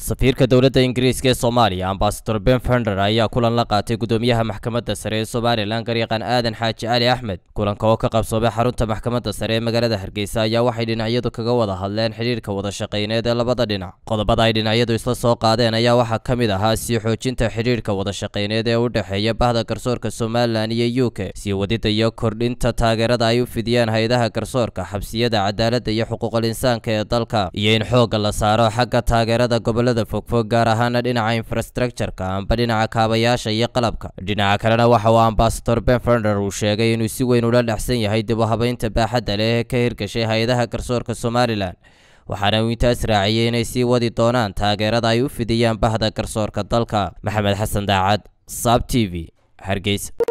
safiirka dowladda ingiriiska ee soomaaliya ambasador ben fender ayaa kulan la qaatay gudoomiyaha maxkamadda sare ee somalilan garyaqaan aadan xaaji cali axmed kulanka oo ka qabsoomay xarunta maxkamadda sare ee magaalada hargeysa ayaa waxay dhinacyadu kaga wada hadleen xidhiirka wada shaqayneed ee labada dhinac qodobada ay dhinacyadu isla soo qaadeen ayaa waxaa ka mid ahaa sii xoojinta xidhiirka wada shaqayneed ee u dhexeeya bahda garsoorka somalilan iyo u k sii wadida iyo kordhinta taageerada ay u fidiyaan hay-adaha garsoorka xabsiyada cadaaladda iyo xuquuqul insaanka ee dalka iyo in xoogga la saaro xagga taageerada gobolada fogfog gaar ahaana dhinaca infrastructureka amba dhinaca kaabayaasha iyo qalabka dhinaca kalena waxa uu ambasador ben fender uu sheegay inuu si weyn ula dhexsan yahay dib u habaynta baaxadda leh ee ka hirgashay hay-adaha garsoorka somalilan waxaana uu intaas raaciyey inay sii wadi doonaan taageerada ay u fidiyaan bahda garsoorka dalka maxamed xasan daacad saab t v hargeysa